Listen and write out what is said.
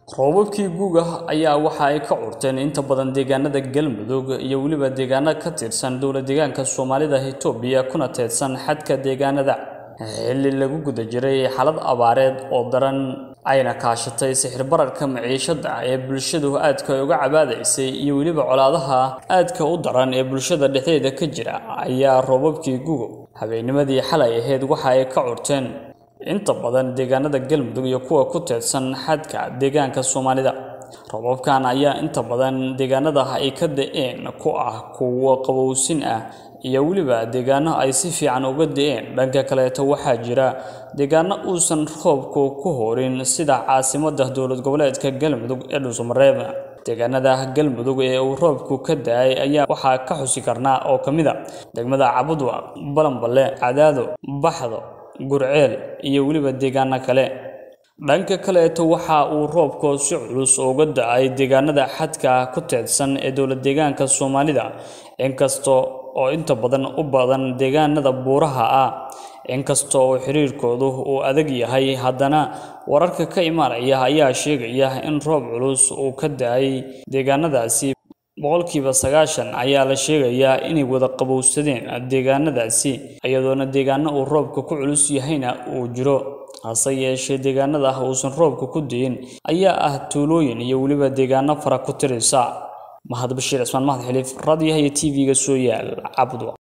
roobabkii guga ayaa waxa ay ka curteen inta badan deegaanada galmudug iyo weliba deegaano ka tirsan dowla deegaanka soomaalida itoobiya kuna teedsan xadka deegaanada xilli lagu guda jiray xaalad abaareed oo daran ayna kaashatay sixir bararka maciishada ee bulshadu aadka uga cabaadaysay iyo weliba colaadaha aadka u daran ee bulshada dhexdeeda ka jira ayaa roobabkii gugo habeennimadii xalay ahayd waxa ay ka curteen inta badan deegaanada galmudug iyo kuwa ku teedsan xadka deegaanka soomaalida roobabkan ayaa inta badan deegaanada ay ka da-een ku ah kuwo qabowsin ah iyo weliba deegaano ay si fiican uga da-een dhanka kaleeto waxaa jira deegaano uusan roobku ku horin sida caasimada dowlad goboleedka galmudug ee dhuusamareeb deegaanada galmudug ee uu roobku ka da-ay ayaa waxaa ka xusi karnaa oo ka mid a degmada cabudwa balanballe cadaado baxdo gurceel iyo weliba deegaano kale dhanka kaleeto waxa uu roobku si culus uga da-ay deegaanada xadka ku teedsan ee dowlad deegaanka soomaalida inkasta oo inta badan u badan deegaanada buuraha ah inkasta oo xiriirkoodu uu adag yahay haddana wararka ka imaanaya ayaa sheegaya in roob culus uu ka da-ay deegaanadaasi boqolkiiba sagaashan ayaa la sheegayaa inay wada qabowsadeen deegaanadaasi iyadoona deegaano uu roobka ku culus yahayna uu jiro hase yeeshee deegaanada uusan roobka ku dayin ayaa ah tuulooyin iyo weliba deegaano fara ku tirisa mahad bashiir cismaan mahad xiliif raadiyaha iyo t v-ga soo yaal cabudwa